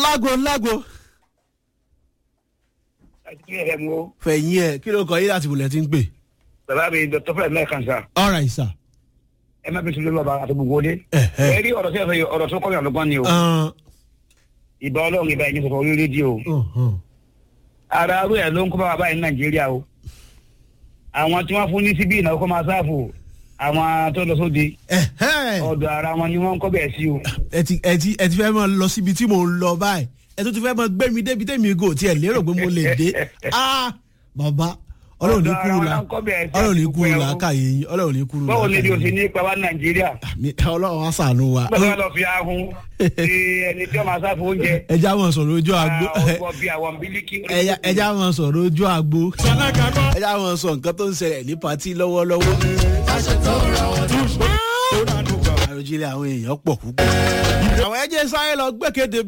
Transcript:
ńlágo ńlágo àti ẹ̀ mú fẹ̀yìn ẹ̀ kí ló kọ yín láti wùlẹ̀ tí ń pè. bàbá mi dr fred mẹ́ẹ̀kan sá all right sir. ẹ má fi sùn lọ́ba àti gbogbo dé. Ẹ̀hẹ́. ẹ rí ọ̀rọ̀ sí ẹ̀fẹ̀ ọ̀rọ̀ tó kọ́ mi àlọ́gbọ́n ni o Uh, ìbá ọlọ́run ìbá ẹni sọ̀rọ̀ orí rédíò uh-huh. ara arú ẹ̀ ló ń kó bá bàbá yìí ní nàìjíríà o àwọn tí wọ́n fún ní síbí ìnáwó kọ́ máa sáàfù àwọn tó lọ sóde Ẹ̀hẹ́. ọ̀dọ̀ ara wọn ni wọ́n ń kọ́ bẹ̀ sí o. ẹ ti ẹ ti ẹ ti fẹ́ mọ lọ síbi tí mò ń lọ báyìí ẹ tún ti fẹ́ mọ gbé mi débi tẹ́mi gò tiẹ̀ lérò pé mo lè dé ah bàbá ọlọ́run ní Ọ̀dọ̀ ara kúrú wọn la náà ń kọ́ bẹ̀ sí ọlọ́run ní àsìkò kúrú ẹ̀ o. la káyé yín ọlọ́run ní kúrú la báwo ni bí o káyé ti yín ní ipa wá ní nàìjíríà Mi- ọlọ́run á sànú wa bẹ́ẹ̀ lọ fi ahun ti ẹni tí wọ́n máa sáàfù oúnjẹ ẹja wọn sọ̀rọ̀ ojú àgbo ọgbọ bíi àwọn bílíkì. ẹja- ẹja wọn sọ̀rọ̀ ojú àgbo ẹja wọn sọ nǹkan tó ń ṣẹlẹ̀ ní patí lọ́wọ́lọ́wọ́ àròjìnlẹ̀ àwọn èèyàn pọ̀ púpọ̀ àwọn ẹjẹ sáré lọ gbẹ́kẹ̀dé